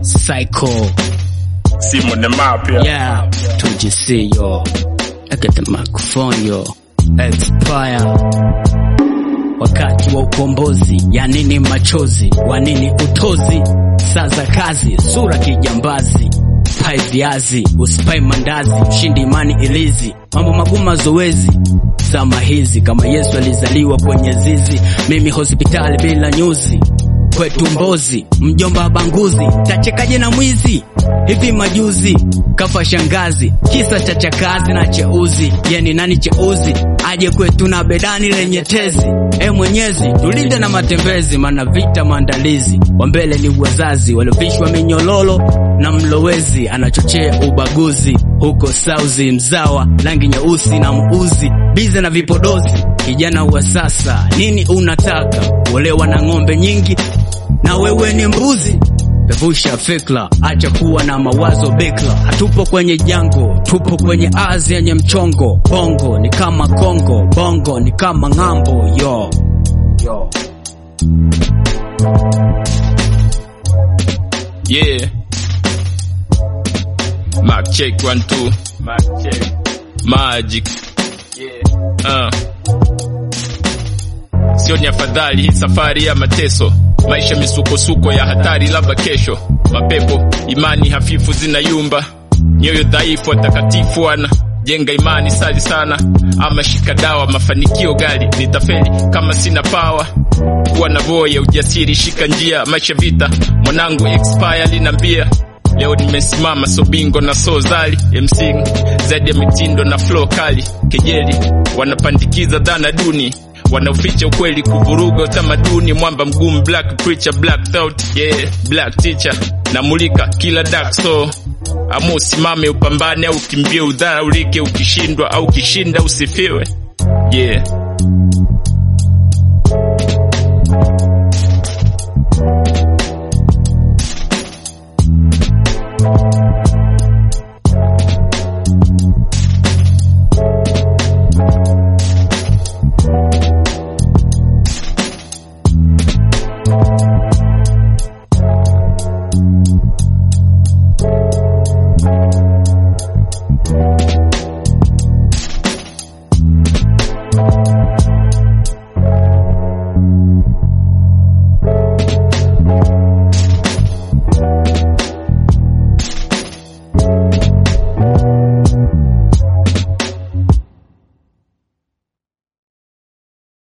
Psycho. Simon the Mafia. Yeah. 2GC, yo. Look at the microphone, yo. Expire. Wakati wa ukombozi, ya nini machozi, wa nini utozi, saa za kazi, sura kijambazi, pai viazi, usipai mandazi, ushindi imani ilizi, mambo magumu mazoezi, zama hizi kama Yesu alizaliwa kwenye zizi, mimi hospitali bila nyuzi, kwetu Mbozi, mjomba banguzi, tachekaje na mwizi hivi majuzi kafa shangazi, kisa cha chakazi na cheuzi. Yani nani cheuzi aje kwetu na bedani lenye tezi? E Mwenyezi, tulinde na matembezi, mana vita maandalizi. Wa mbele ni wazazi waliovishwa minyololo na mlowezi anachochea ubaguzi huko sauzi, mzawa rangi nyeusi na muuzi bize na vipodozi. Kijana wa sasa, nini unataka? Kuolewa na ng'ombe nyingi na wewe ni mbuzi? Pevusha fikra, acha kuwa na mawazo bikra. Hatupo kwenye jango, tupo kwenye azi yenye mchongo. Bongo ni kama Kongo, bongo ni kama ng'ambo. Yo, yo. Yeah. Mark check one two. Mark check. Magic. Yeah. Uh. Sio ni afadhali hii safari ya mateso, maisha misukosuko ya hatari, labda kesho mapepo, imani hafifu zinayumba, nyoyo dhaifu, watakatifu wana jenga imani, sali sana ama shika dawa, mafanikio gari nitafeli kama sina pawa kuwa na voya ujasiri, shika njia, maisha vita, mwanangu expire linambia Leo nimesimama so bingo na so zali MC zaidi ya mitindo na flow kali, kejeli wanapandikiza dhana duni, wanaoficha ukweli, kuvuruga utamaduni, mwamba mgumu, black preacher, black thought, yeah, black teacher, namulika kila dark so ama usimame upambane au ukimbie udharaulike, ukishindwa au ukishinda usifiwe, yeah